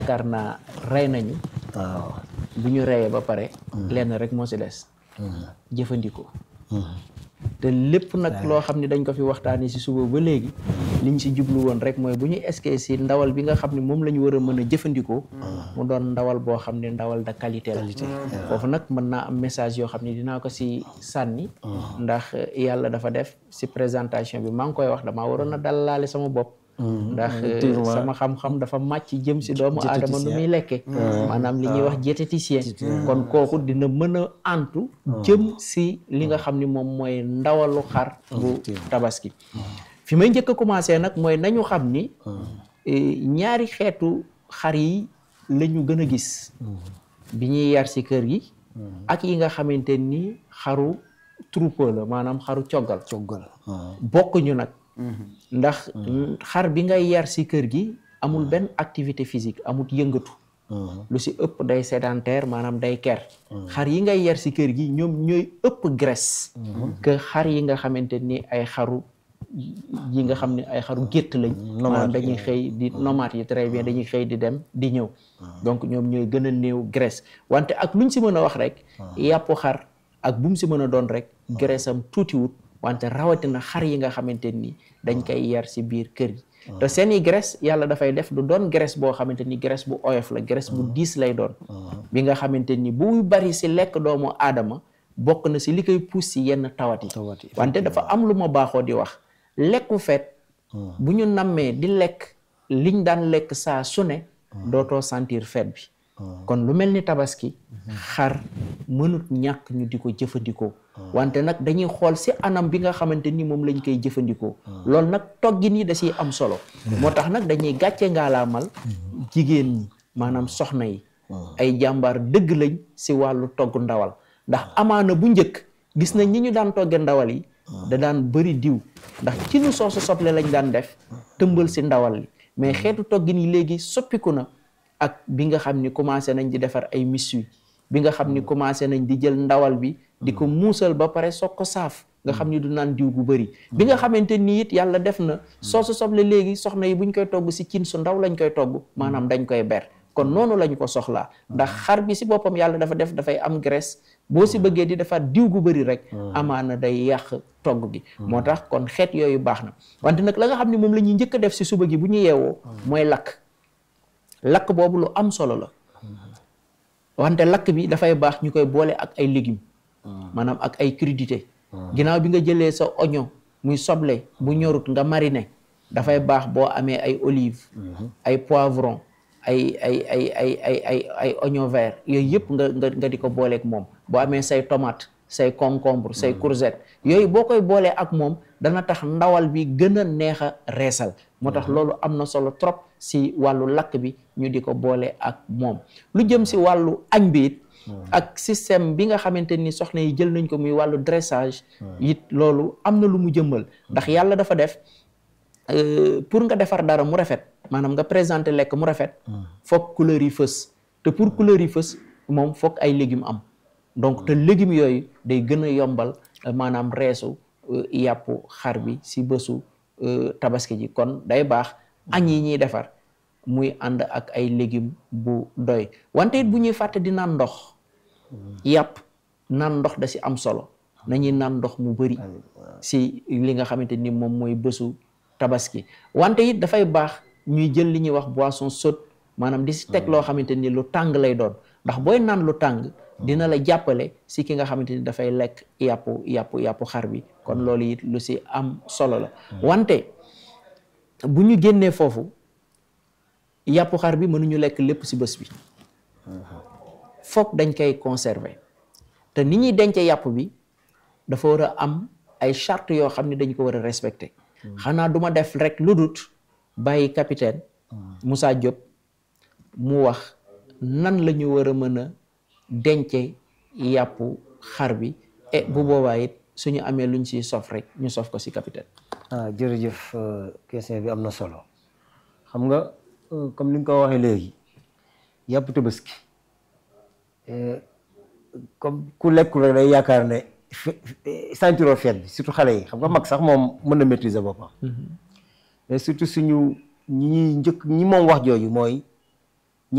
yaakaar naa rey nañu waaw bu ñu reyee ba pare lenn rek moo si des jëfandikoo te lépp nag loo xam ne dañ ko fi waxtaanee si suba ba léegi liñ si jublu woon rek mooy bu ñu eskee si ndawal bi nga xam ne moom la ñu war a mën a jëfandikoo mu doon ndawal boo xam ne ndawal de qualité la foofu nag mën naa am message yoo xam ne dinaa ko si sànni ndax yàlla dafa def si présentation bi maa ngi koy wax damaa waroon a dalalaale sama bopp ndax sama xam-xam dafa màcc jëm si doomu aadama nu muy lekke maanaam li ñuy wax diététicien kon kooku dina mën a antu jëm si li nga xam ni moom mooy ndawalu xar bu tabaski fi may njëkk a commencé nag mooy nañu xam ni ñaari xeetu xar yi la ñu gën a gis bi ñuy yar si kër gi ak yi nga xamante ni xaru troupeau la maanaam xaru coggal coggal bokkuñu nag ndax xar bi ngay yar si kër gi amul benn activité physique amul yëngatu lu si ëpp day sédentaire maanaam day ker xar yi ngay yar si kër gi ñoom ñooy ëpp graisse que xar yi nga xamante ni ay xaru yi nga xam ne ay xaru gétt lañ maanaam dañuy xëy di nomades yi très bien dañuy xëy di dem di ñëw donc ñoom ñooy gën a néew graisse wante ak luñ si mën a wax rek yàppu xar ak bu mu si mën a doon rek graisse am tuutiwut wante rawatina xar yi nga xamante ni dañ koy yar si biir kër gi te seeni graisse yàlla dafay def du doon graisse boo xamante ni graisse bu oyof la graisse bu diis lay doon bi nga xamante ni bu bari si lekk doomu aadama bokk na si li koy pousse si yenn tawat yi wante dafa am lu ma baaxoo di wax lekku fet bu ñu nammee di lekk liñ daan lekk saa su ne dootoo sentir fet bi kon lu mel ni tabaski xar mënut ñàkk ñu di ko jëfandikoo wante nag dañuy xool si anam bi nga xamante ni moom lañ koy jëfandikoo loolu nag toggin yi da siy am solo moo tax nag dañuy gàcce ngaalaamal jigéen ñi maanaam soxna yi ay jàmbaar dëgg lañ si wàllu togg ndawal ndax amaana bu njëkk gis nañ ñi ñu daan togge ndawal yi da daan bëri diw ndax ci nu soosu soble lañ daan def tëmbal si ndawal li mais xeetu toggin yi léegi soppiku na ak bi nga xam ni commencé nañ di defar ay misui bi nga xam ni commencé nañ di jël ndawal bi di ko muusal ba pare soog ko saaf nga xam ni du naan diw gu bëri bi nga xamante ni it yàlla def na soosu soble léegi soxna yi buñ koy togg si cin su ndaw lañ koy togg maanaam dañ koy ber kon noonu lañ ko soxlaa ndax xar bi si boppam yàlla dafa def dafay am graisse boo si bëggee di defaat diw gu bëri rek amaana day yàq togg gi moo tax kon xeet yooyu baax na wante nag la nga xam ne moom la ñuy njëkk a def si suba gi bu ñu yeewoo mooy lakk lakk boobu lu am solo la wante lakk bi dafay baax ñu koy boole ak ay légumes maanaam ak ay crudité ginnaaw bi nga jëlee sa oignon muy soble bu ñorut nga mariner dafay baax boo amee ay olive ay poivron ay ay ay ay ay ay ay oignon vert yooyu yëpp nga nga nga di ko booleeg moom boo amee say tomate say concombre say courgette yooyu boo koy boolee ak moom dana tax ndawal bi gën a neex a reesal moo tax loolu am na solo trop si wàllu lakk bi ñu di ko boole ak moom lu jëm si wàllu añ bi it ak système bi nga xamante ni soxna yi jël nañ ko muy wàllu dressage it loolu am na lu mu jëmmal ndax yàlla dafa def pour nga defar dara mu rafet maanaam nga présenter lekk mu rafet foog couleur yi fës te pour couleur yi fës moom foog ay légumes am donc te légumes yooyu day gën a yombal maanaam reesu yàpp xar bi si bésu tabaski ji kon day baax añ yi ñuy defar muy ànd ak ay légumes bu doy wante it bu ñuy fàtte di naan ndox yàpp naan ndox da si am solo nañuy naan ndox mu bëri si li nga xamante ni moom mooy bésu tabaski wante it dafay baax ñuy jël li ñuy wax boisson chaude maanaam di si teg loo xamante ni lu tàng lay doon ndax booy naan lu tàng dina la jàppale si ki nga xamante ni dafay lekk yàppu yàppu yàppu xar bi kon loolu it lu si am solo la wante bu ñu génnee foofu yàppu xar bi mënuñu lekk lépp si bés bi foog dañ koy conserver te ni ñuy dencee yàpp bi dafa war a am ay charte yoo xam ne dañ ko war a respecter xanaa duma def rek lu dut bàyyi capitaine Moussa Diop mu wax nan la ñu war a mën a dencee yàppu xar bi et bu boobaa it suñu amee luñ si sof rek ñu sof ko si capitaine ah jërëjëf question bi am na solo xam nga comme ni nga ko waxee léegi yàpp tabaski comme ku lekkul rek day yaakaar ne sentiroo feet bi surtout xale yi xam nga mag sax moom mën na maîtriser boppam mais surtout suñu ñi ñuy njëkk ñi moom wax jooju mooy